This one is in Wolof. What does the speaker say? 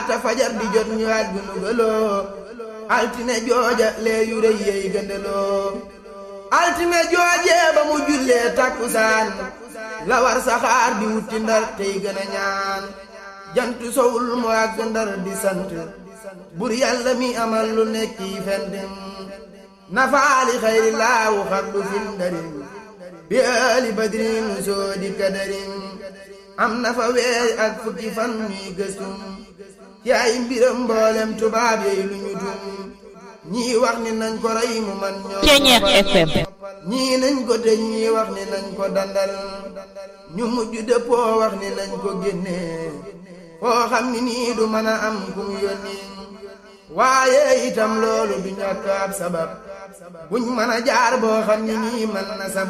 laata fajar di jot ñu aj gu nugaloo altine jooja lee yu rëy yey gëndaloo altine joojee ba mu jullee takkusaan la war saxaar di wutti ndar tey gën a ñaan jantu sowul mu àgg ndar di sant bur yàlla mi amal lu nekk yi fendim nafaali xayri laawu xaddu fil ndarim bi ali badrin soo di kadarim am na fa weey ak fukki fan ñuy gëstum ci ay mbiram mboolem tubaab yi lu ñu tum ñii wax ni nañ ko rey mu man ñoo Ceñeex FM ñii nañ ko tëj ñii wax ni nañ ko dandal ñu mujj dëppoo wax ni nañ ko génnee foo xam ni nii du mën a am ku mu yónni waaye itam loolu du ñàkk ab sabab buñ mën a jaar boo xam ni nii mën na sabab